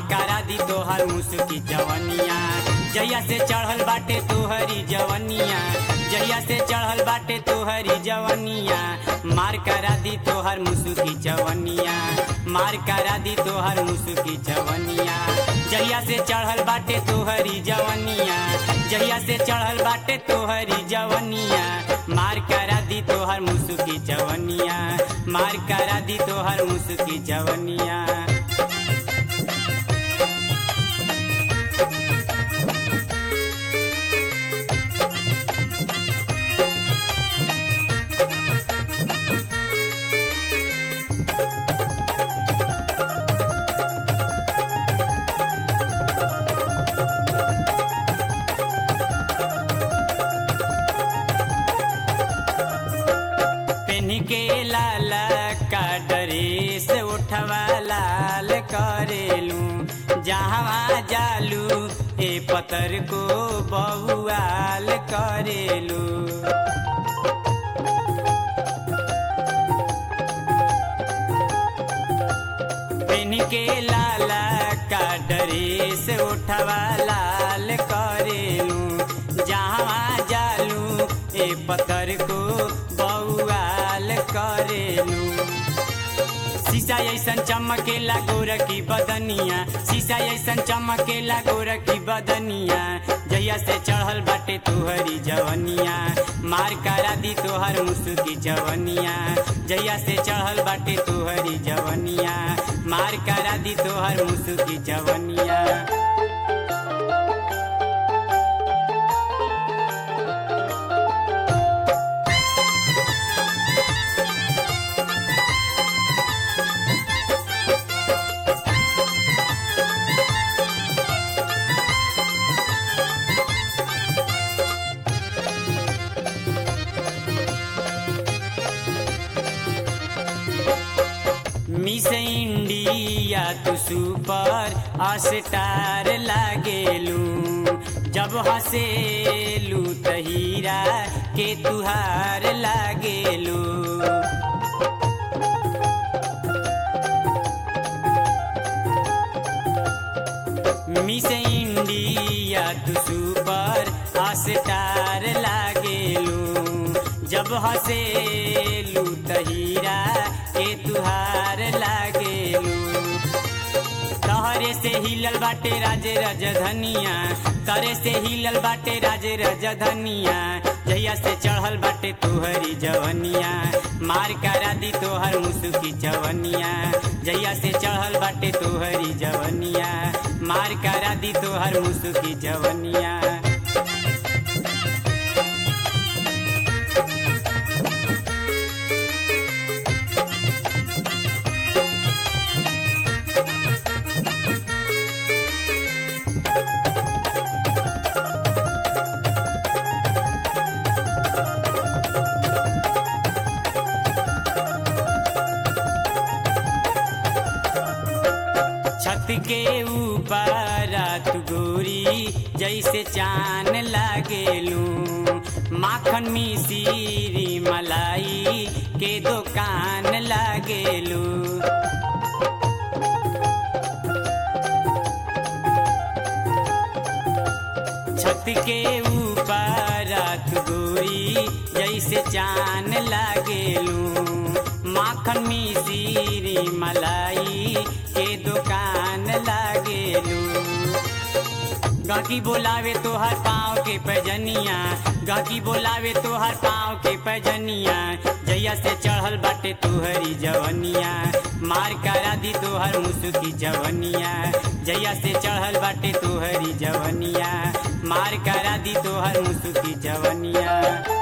करा दी तोहर मुसुकी जवनिया जहिया से चढ़ल बाटे तोहरी जवनिया जहिया से चढ़ल बाटे तोहरी जवनिया मार करा दी तोहर मुसुकी जवनिया मार करा दी तोहर मुसुकी जवनिया जहिया से चढ़ल बाटे तोहरी जवनिया जहिया से चढ़ल बाटे तोहरी जवनिया मार करा दी तोहर मुसुकी जवनिया मार करा दी तोहर मुसुकी जवनिया पेन के लाल का ड्रेस उठवा लाल करेलू जहाँ जालू ए पतर को बहुआल करेलू पेन के लाल का ड्रेस उठवा लाल करेलू जहाँ जालू ए पतर को बउआल करेलू शीशा ऐसन चमकेला गोर की बदनिया शीशा ऐसन चमकेला गोर की बदनिया जहिया से चढ़ल बाटे तोहरी जवनिया मार करा दी तोहर मुसुकी जवनिया जहिया से चढ़ल बाटे तोहरी जवनिया मार करा दी तोहर मुसुकी जवनिया मिस इंडिया तू सुपर स्टार लागेलू जब हसेलू त हीरा के तुहार लागेलू मिस इंडिया तू सुपर स्टार लागेलू जब हसेलू त हीरा के तुहार लागेलू तहरे से हिलल बाटे राजे रजधनिया तरे से हिलल बाटे राजे रजधनिया जहिया से चढ़ल बाटे तोहरी जवनिया मार करा दी तोहर मुसुकी जवनिया जहिया से चढ़ल बाटे तोहरी जवनिया मार करा दी तोहर मुसुकी जवनिया छत के ऊपर तू गोरी जैसे चान लागेलू माखन मिसीरी मलाई के दुकान लागेलू छत के ऊपर तू गोरी जैसे चान लागेलू माखन मिसीरी मलाई के दुकान लागेलू गाकी बोलावे तोहर पाँव के पैजनिया गाकी बोलावे तोहर पाँव के पैजनिया जैया से चढ़ल बाटे तोहरी जवनिया मार करा दी तोहर मुसुकी जवनिया जैया से चढ़ल बाटे तोहरी जवनिया मार करा दी तोहर मुसुकी जवनिया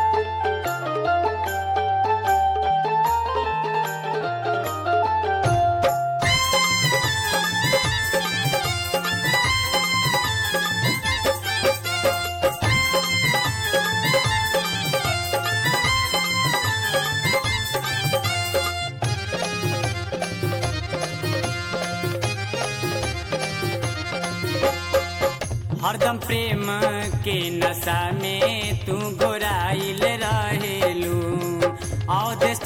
हरदम प्रेम के नशा में तू गोराइल रहेलू अवधेश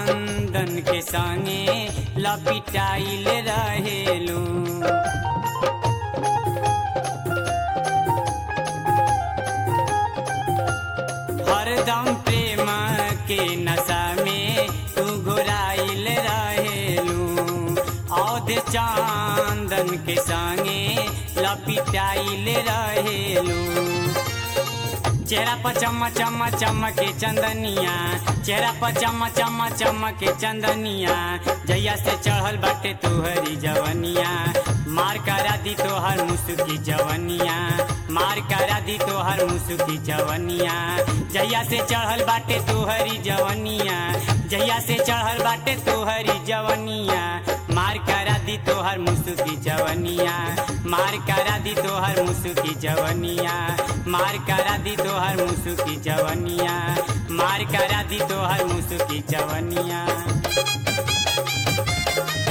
चंदन के संगे लपिटाइल रहेलू में लपिटाइल रहेलू चेहरा पर चम चम चमके चंदनिया चेहरा पर चम चम चमके चंदनिया जैया से चढ़ल बाटे तुहरी जवनिया मार करा दी तोहर मुसुकी जवनिया मार करा दी तोहर मुसुकी जवनिया जैया से चढ़ल बाटे तुहरी जवनिया जैया से चढ़ल बाटे तुहरी जवनिया मार करा दी तोहर मुसुकी जवनिया मार करा दी तोहर मुसुकी जवनिया मार करा दी तोहर मुसुकी जवनिया मार करा दी तोहर मुसुकी जवनिया